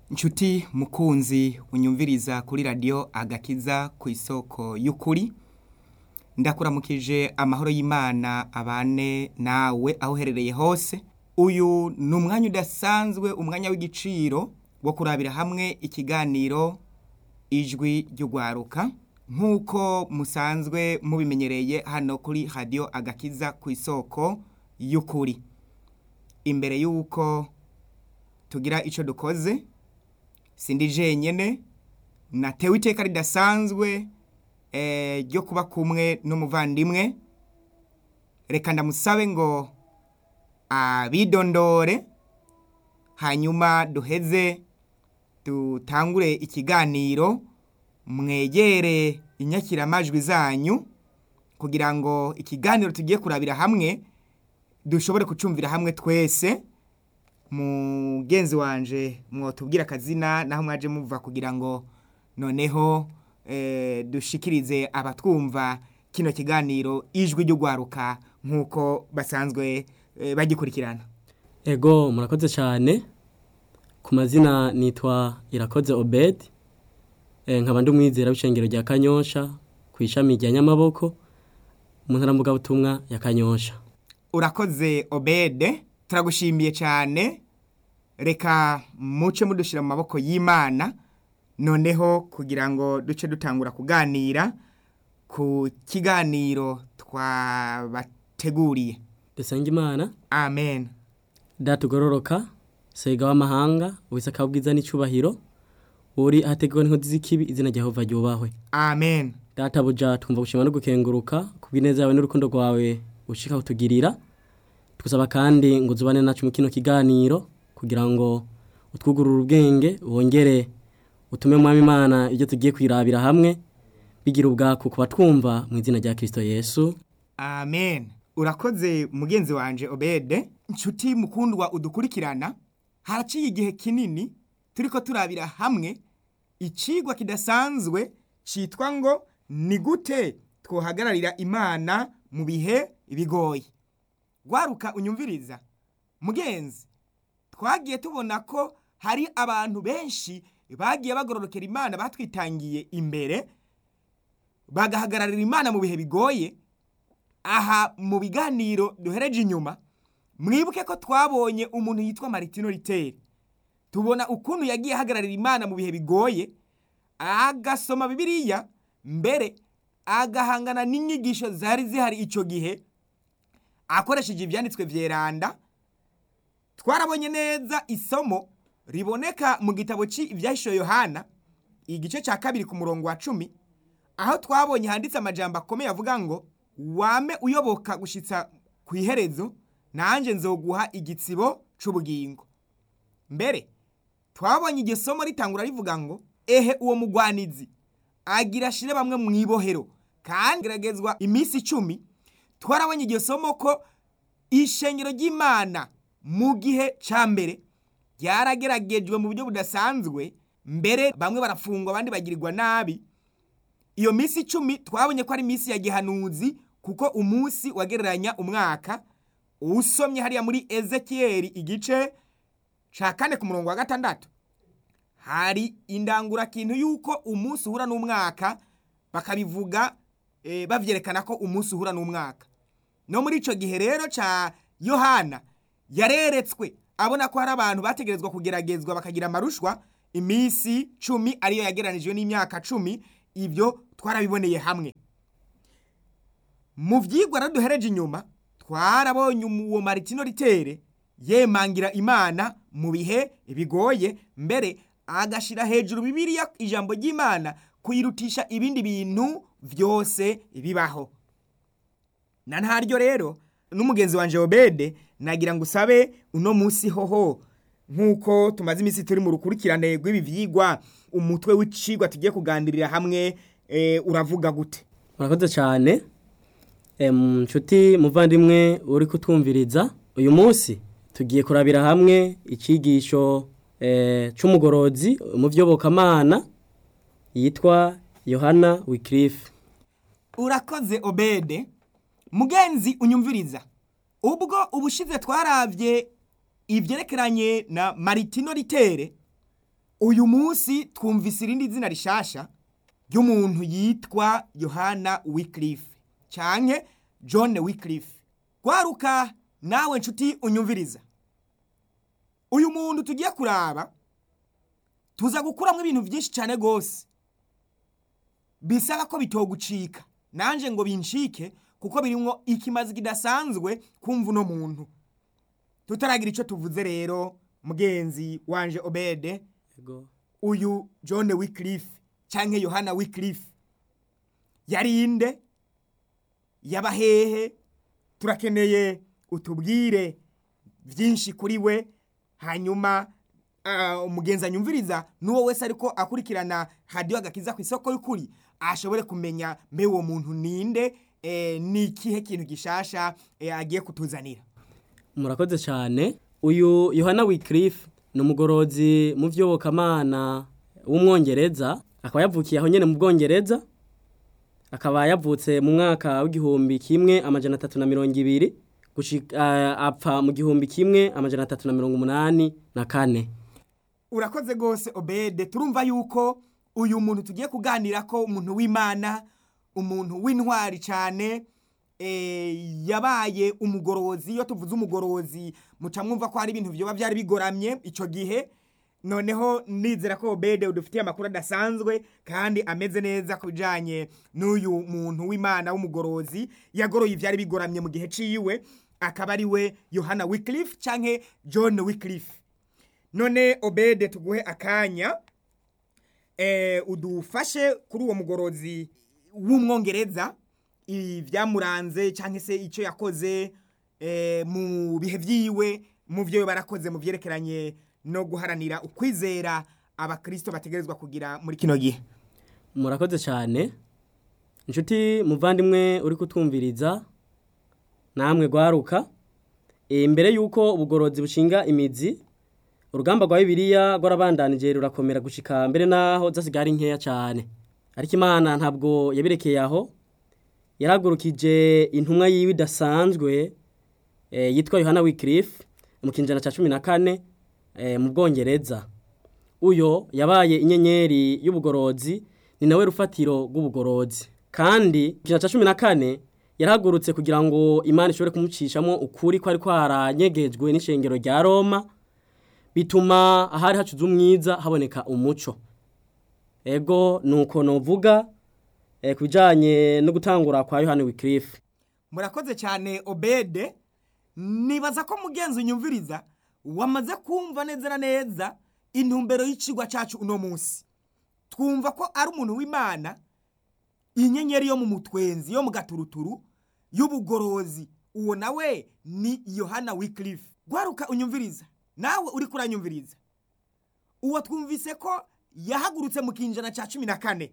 Nshuti mukunzi unyumviriza kuri radiyo agakiza ku isoko y'ukuri ndakuramukije amahoro y'imana abane nawe aho uherereye hose uyu ni umwanya udasanzwe umwanya w'igiciro wo kurabira hamwe ikiganiro ijwi ry'ugwaruka nk'uko musanzwe mubimenyereye hano kuri radiyo agakiza ku isoko y'ukuri imbere y'uko tugira icyo dukoze sindi jenyine natewe iteka ridasanzwe ryo kuba kumwe n'umuvandimwe reka ndamusabe ngo abidondore hanyuma duheze dutangure ikiganiro mwegere inyakiramajwi zanyu kugira ngo ikiganiro tugiye kurabira hamwe dushobore kucumvira hamwe twese mugenzi wanje mwotubwira akazina naho mwaje muva kugira ngo noneho dushikirize abatwumva kino kiganiro ijwi ry'ugwaruka nk'uko basanzwe bagikurikirana ego murakoze cyane ku mazina nitwa irakoze obedi nkaba ndi umwizera w'ishengero rya kanyosha ku ishami rya nyamaboko mu ntarambugabutumwa ya kanyosha urakoze obede turagushimiye cyane reka muce mudushyira mu maboko y'imana noneho kugira ngo duce dutangura kuganira ku kiganiro twabateguriye dusenge imana amen datugororoka sega w'amahanga wisaka ubwiza n'icyubahiro uri ahateguwe n'inkozi z'ikibi izina rya Yehova ryubahwe amen databuja twumva gushima no gukenguruka kubw'ineza yawe n'urukundo rwawe ushika kutugirira tugusaba kandi ngo uzubane nacu mu kino kiganiro kugira ngo utwugurure ubwenge wongere utume mwami imana ibyo tugiye kwirabira hamwe bigira ubwaku kuba twumva mu izina rya kirisito yesu amen urakoze mugenzi wanje obede inshuti mukundwa udukurikirana haraciye igihe kinini turi ko turabira hamwe ikigwa kidasanzwe cyitwa ngo ni gute twohagararira imana mu bihe bigoye gwaruka unyumviriza mugenzi twagiye tubona ko hari abantu benshi bagiye bagororokera imana batwitangiye imbere bagahagararira imana mu bihe bigoye aha mu biganiro duhereje inyuma mwibuke ko twabonye umuntu yitwa maritino riteri tubona ukuntu yagiye ahagararira imana mu bihe bigoye agasoma bibiliya mbere agahangana n'inyigisho zari zihari icyo gihe akoresheje ibyanditswe byeranda twarabonye neza isomo riboneka mu gitabo cy'ibyahishuye yohana igice cya kabiri ku murongo wa cumi aho twabonye handitse amajambo akomeye avuga ngo wame uyoboka gushyitsa ku iherezo nanjye nzoguha igitsibo cy'ubugingo mbere twabonye iryo somo ritangura rivuga ngo ehe uwo mugwanizi agira ashire bamwe mu ibohero kandi geragezwa iminsi icumi twarabonye iryo somo ko ishengero ry'imana mu gihe cya mbere ryarageragejwe mu buryo budasanzwe mbere bamwe barafungwa abandi bagirirwa nabi iyo minsi icumi twabonye ko ari iminsi ya gihanuzi kuko umunsi wagereranya umwaka usomye hariya muri ezekiyeri igice cya kane ku murongo wa gatandatu hari indangurakintu y'uko umunsi uhura n'umwaka bakabivuga babyerekana ko umunsi uhura n'umwaka no muri icyo gihe rero cya yohana yareretswe abona ko hari abantu bategerezwa kugeragezwa bakagira amarushwa iminsi cumi ariyo yageranijwe n'imyaka cumi ibyo twarabiboneye hamwe mu byigwa duhereje inyuma twarabonye uwo maritino ritere yemangira imana mu bihe bigoye mbere agashyira hejuru bibiriya ijambo ry'imana kuyirutisha ibindi bintu byose bibaho na ntaryo rero n'umugenzi wa obede nagira ngo usabe uno munsi hoho nk'uko tumaze iminsi turi mu rukurikirane rw'ibi byigwa umutwe w'icigwa tugiye kuganirira hamwe uravuga gute murakoze cyane nshuti muvandimwe uri kutwumviriza uyu munsi tugiye kurabira hamwe icyigisho cy'umugorozi mu by'obokamana yitwa yohana wikirifu urakoze obede mugenzi unyumviriza ubwo ubushize twarabye ibyerekeranye na maritino ritere uyu munsi twumvise irindi zina rishasha ry'umuntu yitwa yohana wikirife cyane john wikirife kwaruka nawe nshuti unyumviriza uyu muntu tugiye kuraba tuza gukuramo ibintu byinshi cyane rwose bisaba ko bitogucika nanjye ngo bincike kuko birimo ikimazi kidasanzwe kumva uno muntu tutaragira icyo tuvuze rero mugenzi wanje obede Ego. uyu john wikirife cyangwa yohana wikirife yari inde yaba hehe turakeneye utubwire byinshi kuri we hanyuma ah, umugenzi anyumviriza n'uwo wese ariko akurikirana hadiyo agakiza ku isoko y'ukuri ashobore kumenya mbe uwo muntu ninde eh, ni ikihe kintu gishasha eh, agiye kutuzanira murakoze cyane uyu yohana wikirife ni umugorozi mu by'ubukamana w'umwongereza akaba yavukiye aho nyine mu bwongereza akaba yavutse mu mwaka w'igihumbi kimwe amajana atatu na mirongo ibiri gushika- ah, apfa mu gihumbi kimwe amajana atatu na mirongo umunani na kane urakoze rwose obede turumva yuko uyu muntu tugiye kuganira ko umuntu w'imana umuntu w'intwari cyane eh, yabaye umugorozi iyo tuvuze umugorozi muca mwumva ko hari ibintu byoba byari bigoramye icyo gihe noneho nizera ko obede udufitiye amakuru adasanzwe kandi ameze neza ku bijyanye n'uyu muntu w'imana w'umugorozi yagoroye ibyari bigoramye mu gihe ciwe akaba ari we yohana wikirife cyangwa john wikirife none obede tuguhe akanya eh, udufashe kuri uwo mugorozi w'umwongereza ibyamuranze cyangwa se icyo yakoze eh, mu bihe byiwe mu byo barakoze mu byerekeranye no guharanira ukwizera abakristo bategerezwa kugira muri kino gihe murakoze cyane inshuti muvandimwe uri kutwumviriza namwe rwaruka Eh, mbere y'uko ubugorozi bushinga imizi urugamba rwa bibiliya rwarabandanije rurakomera gushika mbere naho zasigara ari nkeya cyane ariko imana ntabwo yabirekeye aho yaragurukije intumwa yiwe idasanzwe eh, yitwa yohana wikirife mu kinjana cya cumi na kane eh, mu bwongereza uyo yabaye inyenyeri y'ubugorozi ni nawe rufatiro rw'ubugorozi kandi ijana cya cumi na kane yarahagurutse kugira ngo imana ishobore kumucishamo ukuri kwari kwaranyegejwe n'ishengero rya roma bituma ahari hacuze umwiza haboneka umuco ego ni uko novuga eh, ku bijyanye no gutangura kwa yohani wikirife murakoze cyane obede nibaza ko mugenzi unyumviriza wamaze kumva neza na neza intumbero y'ikigwa cyacu uno munsi twumva ko ari umuntu w'imana inyenyeri yo mu mutwenzi yo mu gaturuturu y'ubugorozi uwo nawe ni yohana wikirife gwaruka unyumviriza nawe uri kuranyumviriza uwo twumvise ko yahagurutse mu kinjana cya cumi na kane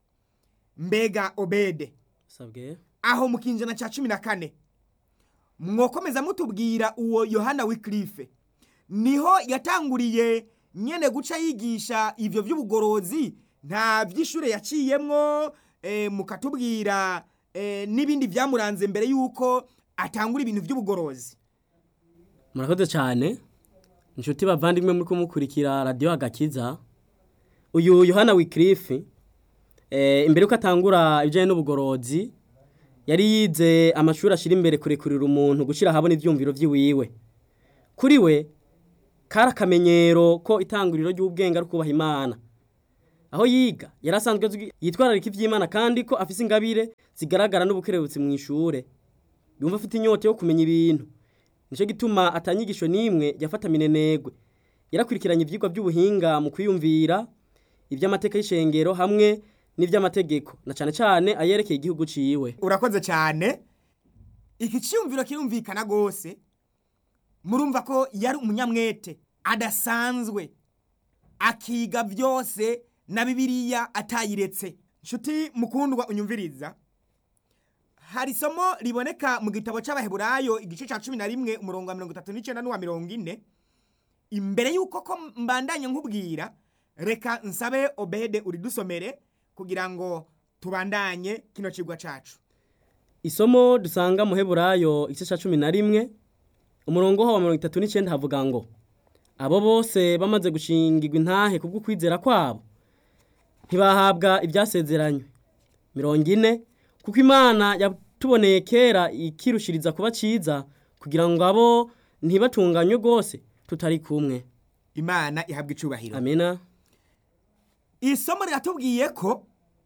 mbega obede sabwe aho mu kinjana cya cumi na kane mwokomeza mutubwira uwo yohana wikirife niho yatanguriye nyene guca yigisha ivyo vy'ubugorozi nta vy'ishure yaciyemwo eh, mukatubwira eh, n'ibindi vyamuranze mbere yuko atangura ibintu vy'ubugorozi murakoze cyane inshuti bavandimwe muri kumukurikira radiyo agakiza uyu yohana wikirife eh, imbere yuko atangura ibijyanye n'ubugorozi yari yize amashuri ashyira imbere kurekurira umuntu gushyira ahabona ibyumviro by'iwiwe kuri we kari akamenyero ko itanguriro ry'ubwenge ari ukubaha imana aho yiga yari asanzwe azwi- yitwararika iby'imana kandi ko afise ingabire zigaragara n'ubukerebutsi mu ishure yumva afite inyota yo kumenya ibintu nicyo gituma atanyigisho n'imwe yafata minenegwe yarakurikiranye ibyigwa by'ubuhinga mu kwiyumvira iby'amateka y'ishengero hamwe n'iby'amategeko na cyane cyane ayerekeye igihugu ciwe urakoze cyane iki cyumviro kirumvikana rwose murumva ko yari umunyamwete adasanzwe akiga byose na bibiliya atayiretse nshuti mukundwa unyumviriza hari isomo riboneka mu gitabo cy'abaheburayo igice cya cumi na rimwe umurongo wa mirongo itatu n'icyenda n'uwa mirongo ine imbere y'uko ko mbandanya nkubwira reka nsabe obede uridusomere kugira ngo tubandanye kino kigwa cyacu isomo dusanga mu heburayo igice cya cumi na rimwe umurongo wa mirongo itatu n'icyenda havuga ngo abo bose bamaze gushingirwa intahe kubwo kwizera kwabo ntibahabwa ibyasezeranywe mirongo ine kuko imana yatuboneye kera ikirushiriza kuba cyiza kugira ngo abo ntibatunganywe rwose tutari kumwe imana ihabwa icubahiro amena isomo riratubwiye ko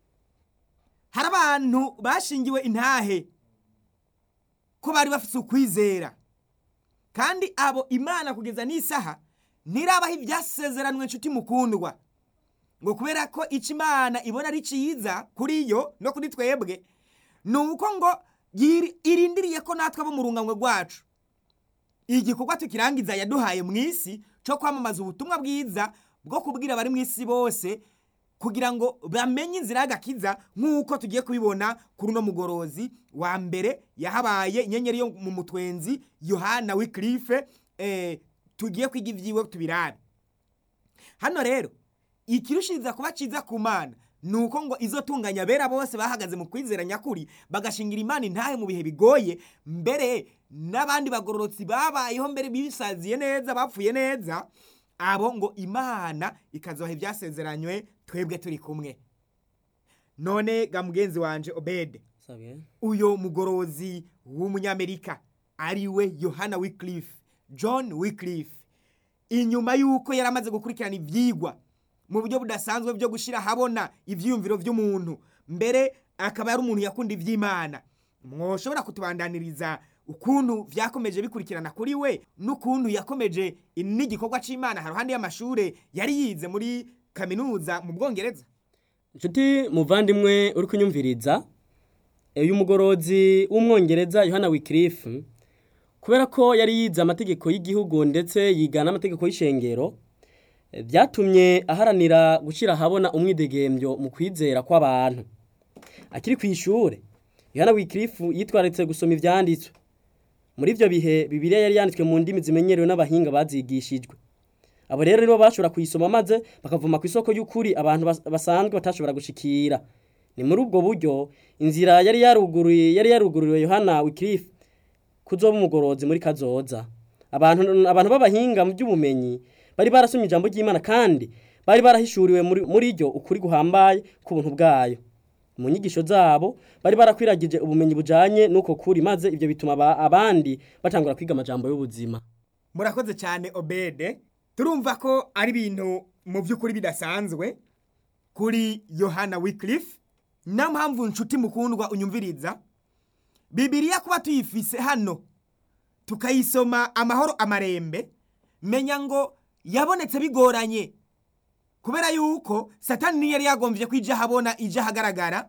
hari abantu bashingiwe intahe ko bari bafite ukwizera kandi abo imana kugeza n'isaha ntirabaho ibyasezeranywe inshuti mukundwa ngo kubera ko icyo imana ibona ari cyiza kuri yo no kuri twebwe ni uko ngo yiri- irindiriye ko natwe abo mu rungano rwacu igikorwa tukirangiza yaduhaye mu isi cyo kwamamaza ubutumwa bwiza bwo kubwira abari mu isi bose kugira ngo bamenye inzira y'agakiza nk'uko tugiye kubibona kuri uno mugorozi wa mbere yahabaye inyenyeri yo mu mutwenzi yohana wikirife eh, tugiye kwiga ibyiwe tubirabe hano rero ikirushiriza kuba cyiza ku mana ni uko ngo izo tunganya bera bose bahagaze mu kwizera nyakuri bagashingira imana intahe mu bihe bigoye mbere n'abandi bagororotsi babayeho mbere bisaziye neza bapfuye neza abo ngo imana ikazoha ibyasezeranywe twebwe turi kumwe none ga mugenzi wanje obede uyo mugorozi w'umunyamerika ariwe yohana wikirife john wikirife inyuma y'uko yari amaze gukurikirana ibyigwa mu buryo budasanzwe byo gushyira ahabona ibyiyumviro by'umuntu mbere akaba ari umuntu yakunda iby'imana mwoshobora kutubandaniriza ukuntu byakomeje bikurikirana kuri we n'ukuntu yakomeje n'igikorwa cy'imana haruhande y'amashuri yari yize muri kaminuza mu bwongereza inshuti muvandimwe uri kunyumviriza uyu mugorozi w'umwongereza yohana wikirifu kubera ko yari yize amategeko y'igihugu ndetse yiga n'amategeko y'ishengero eh, byatumye aharanira gushyira ahabona umwidegembyo mu kwizera kw'abantu akiri ku ishuri yohana wikirifu yitwararitse gusoma ibyanditswe muri ibyo bihe bibiliya yari yanditswe mu ndimi zimenyerewe n'abahinga bazigishijwe abo rero nibo bashobora kuyisoma maze bakavuma ku isoko y'ukuri abantu bas- basanzwe batashobora gushikira ni muri ubwo buryo inzira yari yaruguriye yari yarugururiwe yohana wikirifu kuzoba umugorozi muri kazoza abantu abantu b'abahinga mu by'ubumenyi bari barasomye ijambo ry'imana kandi bari barahishuriwe muri muri ryo ukuri guhambaye k'ubuntu bwayo mu nyigisho zabo bari barakwiragije ubumenyi bujanye n'uko kuri maze ibyo bituma aba- abandi batangura kwiga amajambo y'ubuzima murakoze cyane obede turumva ko ari ibintu mu by'ukuri bidasanzwe kuri yohana wikirife niyo mpamvu nshuti mukundwa unyumviriza bibiriya kuba tuyifise hano tukayisoma amahoro amarembe menya ngo yabonetse bigoranye kubera yuko satani niyo yari yagombye ko ijya ahabona ijya ahagaragara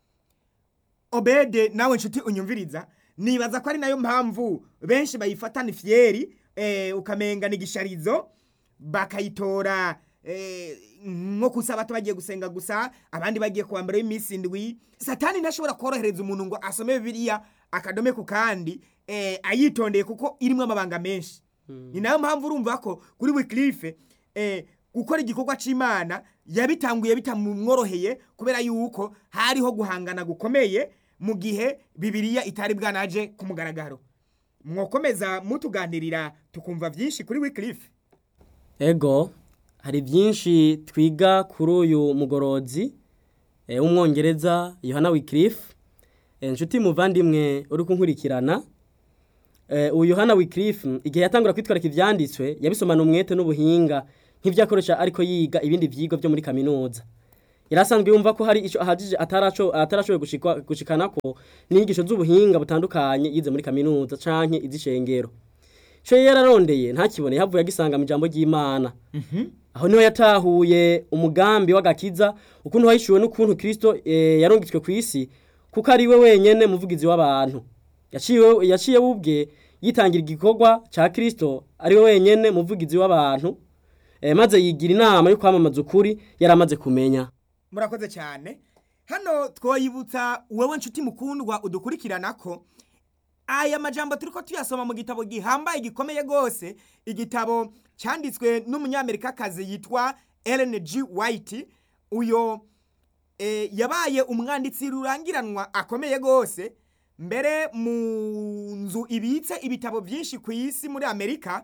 obede nawe nshuti unyumviriza nibaza ko ari nayo mpamvu benshi bayifatana ifyeri eh, ukamenga ni gisharizo bakayitora eh, nko kusabato bagiye gusenga gusa abandi bagiye kuwa mbere y'iminsi indwi satani ntashobora korohereza umuntu ngo asome bibiliya akadome ku kandi eh, ayitondeye kuko irimo amabanga menshi ni nayo mpamvu urumva ko kuri wikirife eh, gukora igikorwa cy'imana yabitanguye bitamworoheye kubera yuko hariho guhangana gukomeye mu gihe bibiliya itari bwanaje ku mugaragaro mwokomeza mutuganirira tukumva byinshi kuri wikirife ego hari byinshi twiga kuri uyu mugorozi eh, w'umwongereza yohana wikirifu inshuti muvandimwe uri kunkurikirana eh, uyu yohana wikirifu igihe yatangura kwitwarika ibyanditswe yabisomana umwete n'ubuhinga nk'ibyo akoresha ariko yiga ibindi byigwa byo muri kaminuza yari asanzwe yumva ko hari icyo ahagije ataraco- atarashoboye gushikwa- gushikana ko n'inyigisho z'ubuhinga butandukanye yize muri kaminuza canke iz'ishengero ico yari yararondeye ntakibone yahavuye agisanga mu ijambo ry'imana aho niho yatahuye umugambi w'agakiza ukuntu wahishuwe n'ukuntu kirisito eh, yarungitswe ku isi kuko ari we wenyene muvugizi w'abantu yaciwe yaciye ubwe yitangira igikorwa ca kirisito ari we wenyene muvugizi w'abantu eh, maze yigira inama yo kwamamaza ukuri yari amaze kumenya murakoze cyane hano twoyibutsa wowe nshuti mukundwa udukurikirana ko aya majambo turi ko tuyasoma mu gitabo gihambaye gikomeye rwose igitabo cyanditswe n'umunyamerikakazi yitwa Ellen G. White uyo e, yabaye umwanditsi rurangiranwa akomeye rwose mbere mu nzu ibitse ibitabo byinshi ku isi muri amerika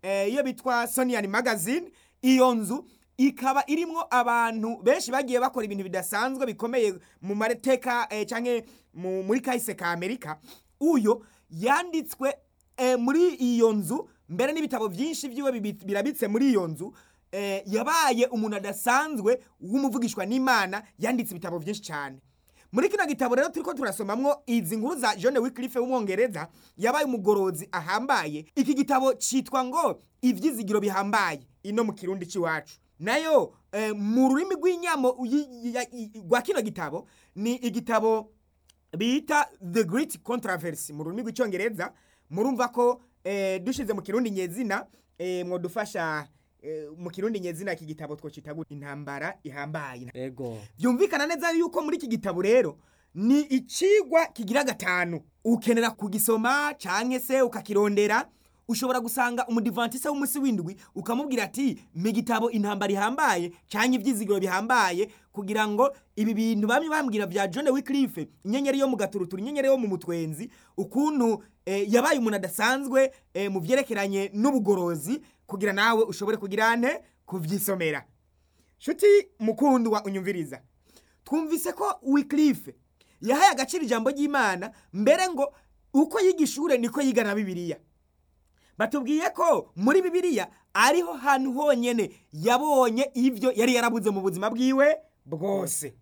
eh, iyo bitwa Sonian Magazine iyo nzu ikaba irimwo abantu benshi bagiye bakora ibintu bidasanzwe bikomeye mu mareteka eh, canke mu- muri kahise ka Amerika uyo yanditswe eh, muri iyo nzu mbere n'ibitabo byinshi byiwe bibi- birabitse muri iyo nzu eh, yabaye umuntu adasanzwe w'umuvugishwa n'Imana yanditse ibitabo byinshi cyane muri kino gitabo rero turiko turasomamwo izi nkuru za John Wycliffe w'umwongereza yabaye umugorozi ahambaye iki gitabo citwa ngo ivyizigiro bihambaye ino mu kirundi c'iwacu nayo eh, mu rurimi rw'inyamo yi- ya- i- rwa kino gitabo ni igitabo bita the great controversy mu rurimi rw'icyongereza murumva ko eh, dushize mu kirundi nyezina eh, mwodufasha eh, mu kirundi nyezina iki gitabo twocita gute? intambara ihambaye ego byumvikana neza yuko muri iki gitabo rero ni icigwa kigira gatanu ukenera kugisoma canke se ukakirondera ushobora gusanga umudivantise w'umunsi w'indwi ukamubwira ati mpa gitabo intambara ihambaye canke ivyizigiro bihambaye kugira ngo ibi bintu bamwe bambwira vya John Wycliffe inyenyeri yo mu gaturuturu inyenyeri yo mu mutwenzi ukuntu eh, yabaye umuntu adasanzwe eh, mu vyerekeranye n'ubugorozi kugira nawe ushobore kugira nte kuvyisomera Shuti mukundwa unyumviriza. Twumvise ko Wycliffe yahaye agaciro ijambo ry'Imana mbere ngo uko yiga ishure niko yiga na Bibiliya. Batubwiye ko muri Bibiliya ariho hantu honyene yabonye ivyo yari yarabuze mu buzima bwiwe bwose.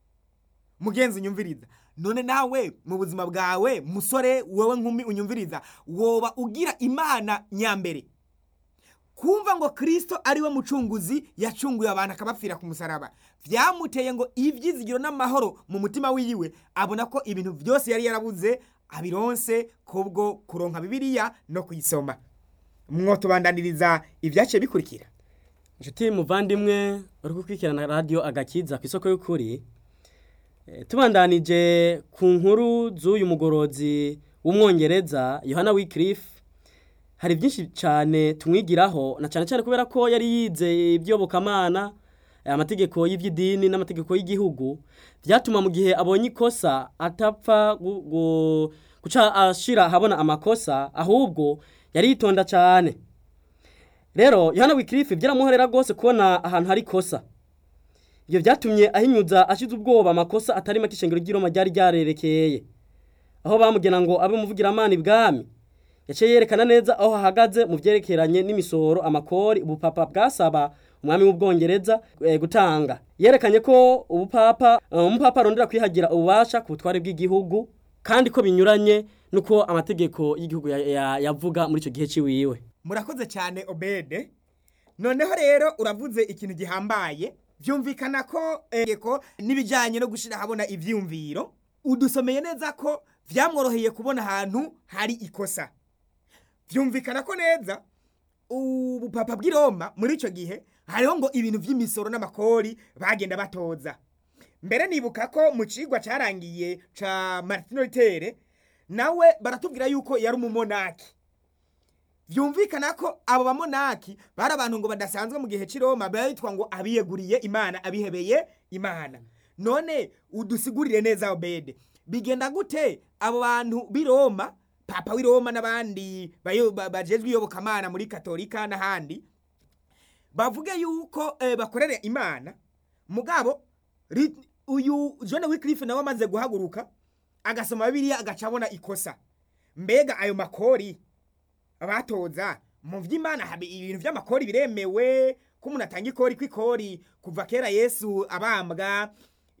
Mugenzi unyumviriza. None nawe mu buzima bwawe musore wowe nkumi unyumviriza woba ugira Imana nyambere. kumva ngo kristo ari we mucunguzi yacunguye abantu akabapfira ku musaraba vyamuteye ngo ivyizigiro n'amahoro mu mutima wiwe abona ko ibintu vyose yari yarabuze abironse kubwo kuronka bibiliya no kuyisoma mwotubandaniriza ivyaciye bikurikira inshuti muvandimwe uri gukurikirana radiyo agakiza ku isoko y'ukuri Eh, tubandanije ku nkuru z'uyu mugorozi w'umwongereza yohana wikirifu hari byinshi cyane tumwigiraho na cyane cyane kubera ko yari yize iby'yobokamana eh, amategeko y'iby'idini n'amategeko y'igihugu byatuma mu gihe abonye ikosa atapfa gu- gu- guca ashira ahabona amakosa ahubwo yari yitonda cyane rero yohana wikirifu byaramuhorera rwose kubona ahantu hari ikosa ibyo byatumye ahinyuza ashize ubwoba amakosa atari make ishengero ry'iroma ryari ryarerekeye aho bamugena ngo abe umuvugiramana ibwami yaciye yerekana neza aho hahagaze mu byerekeranye n'imisoro amakori ubupapa bwasaba umwami w'ubwongereza eh, gutanga yerekanye ko ubupapa eh, umupapa arondera kwihagira ububasha ku butware bw'igihugu kandi ko binyuranye nuko amategeko y'igihugu ya- ya- yavuga muri icyo gihe ciwiwe murakoze cyane obede noneho rero uravuze ikintu gihambaye byumvikana ko eh, ko n'ibijyanye no gushyira ahabona ibyiyumviro udusomeye neza ko byamworoheye kubona ahantu hari ikosa byumvikana ko neza ubupapa bw'i Roma muri icyo gihe hariho ngo ibintu by'imisoro n'amakori bagenda batoza mbere nibuka ko mu kigwa cyarangiye ca Martin Luther nawe baratubwira yuko yari umumonaki byumvikana ko abo bamonaki bari abantu ngo badasanzwe mu gihe cy'i Roma bitwa ngo abiyeguriye imana abihebeye imana none udusigurire neza obede bigenda gute abo bantu b'i Roma papa w'i Roma n'abandi bayo- ba- bajejwe iyobokamana muri katolika n'ahandi bavuge yuko eh, bakorere imana mugabo ri- uyu John Wycliffe nawe amaze guhaguruka agasoma bibiliya agaca abona ikosa mbega ayo makori abatoza mu vy'imana habe ibintu vy'amakori biremewe ko umuntu atanga ikori kw'ikori kuva kera yesu abambwa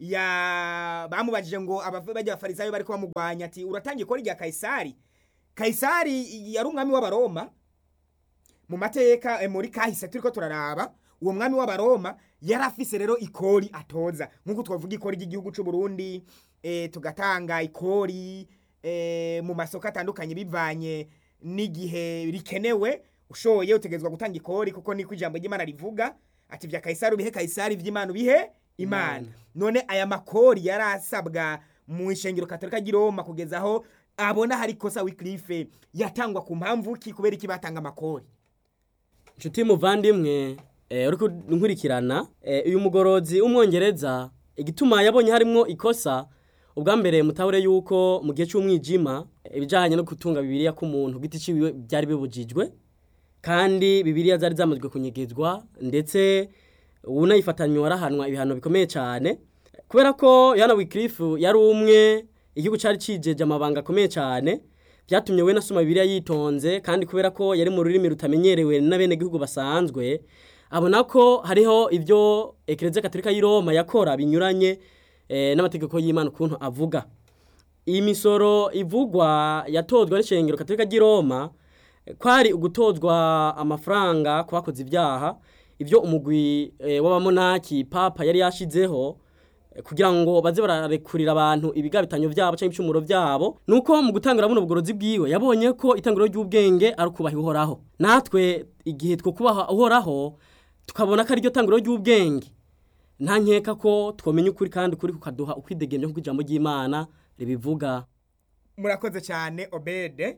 ya bamubajije ngo abava bajya abafarisayo bariko bamugwanya ati uratanga ikori rya kayisari kayisari yari umwami w'abaroma mu mateka eh, muri kahise turiko turaraba uwo mwami w'abaroma yari afise rero ikori atoza nk'uko twavuga ikori ry'igihugu c'u Burundi eh, tugatanga ikori eh, mu masoko atandukanye bivanye n'igihe rikenewe ushoye utegezwa gutanga ikori kuko niko ijambo ry'Imana rivuga ati vya Kaisari ubihe Kaisari vy'Imana ubihe Imana Imana. none aya makori yarasabwa mu ishengero katolika ry'i Roma kugeza aho abona hari kosa Wycliffe yatangwa ku mpamvu ki kubera iki batanga amakori inshuti muvandimwe eh, uri kunkurikirana eh, uyu mugorozi w'umwongereza igituma yabonye harimo ikosa ubwa mbere mutahure yuko mu gihe cy'umwijima eh, ibijyanye no gutunga bibiliya k'umuntu ku giti ciwe byari bibujijwe kandi bibiliya zari zamazwe kunyegezwa ndetse unayifatanywe warahanwa ibihano bikomeye cyane kubera ko Yohana Wycliffe yari umwe igihugu cyari cijeje amabanga akomeye cyane byatumye we nasoma bibiliya yitonze kandi kubera ko yari mu rurimi rutamenyerewe n'abenegihugu basanzwe abona ko hariho ibyo ekereziya katolika y'i roma yakora binyuranye eh, n'amategeko y'imana ukuntu avuga iyi misoro ivugwa yatozwa n'ishengero katolika ry'i roma eh, kwari ugutozwa amafaranga ku bakoze ibyaha ibyo umugwi eh, w'abamonaki papa yari yashizeho eh, kugira ngo baze bararekurira abantu ibigabitanyo byabo cyangwa ibicumuro byabo nuko mu gutangira buno bugorozi bwiwe yabonye ko itangiro ry'ubwenge ari ukubaha uhoraho natwe igihe two kubaha uhoraho tukabona ko ariryo tangiro ry'ubwenge nta nkeka ko twamenya ukuri kandi ukuri kukaduha ukwidegemye nk'uko ijambo ry'imana ribivuga murakoze cyane obede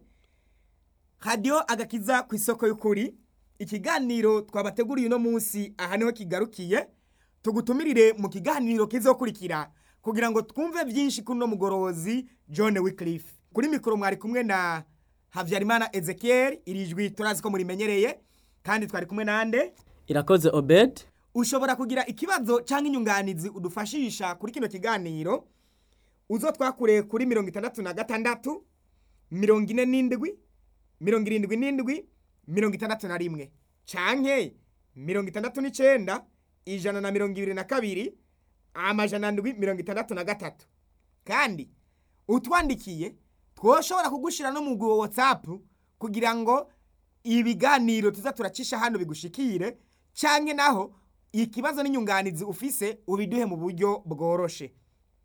radiyo agakiza ku isoko y'ukuri ikiganiro twabateguriye uno munsi aha niho kigarukiye tugutumirire mu kiganiro kizokurikira kugira ngo twumve byinshi kuri uno mugorozi john Wycliffe kuri mikoro mwari kumwe na habyarimana ezekiel iri jwi turazi ko murimenyereye kandi twari kumwe nande irakoze obed ushobora kugira ikibazo cyangwa inyunganizi udufashisha kuri kino kiganiro uzo twakure kuri mirongo itandatu na gatandatu mirongo ine n'indwi mirongo irindwi n'indwi mirongo itandatu na rimwe canke mirongo itandatu n'icenda ijana na mirongo ibiri na kabiri amajana ndwi mirongo itandatu na gatatu kandi utwandikiye twoshobora kugushira no mu wa whatsapp kugira ngo ibiganiro tuza turacisha hano bigushikire canke naho ikibazo n'inyunganizi ufise ubiduhe mu buryo bworoshe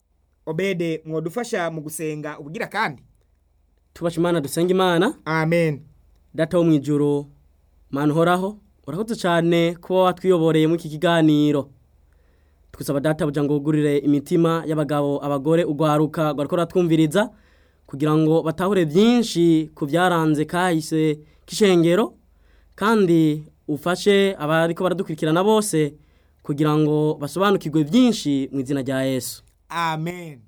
obede mwodufasha mu gusenga ubugira kandi tubasha imana dusenga imana amen data wo mu ijuru mana uhoraho urakoze cyane kuba watwiyoboreye muri iki kiganiro twusaba data buja ngo wugurire imitima y'abagabo abagore ugwaruka rwariko ruratwumviriza kugira ngo batahure byinshi ku byaranze kahise k'ishengero kandi ufashe abariko baradukurikirana bose kugira ngo basobanukirwe byinshi mu izina rya yesu amen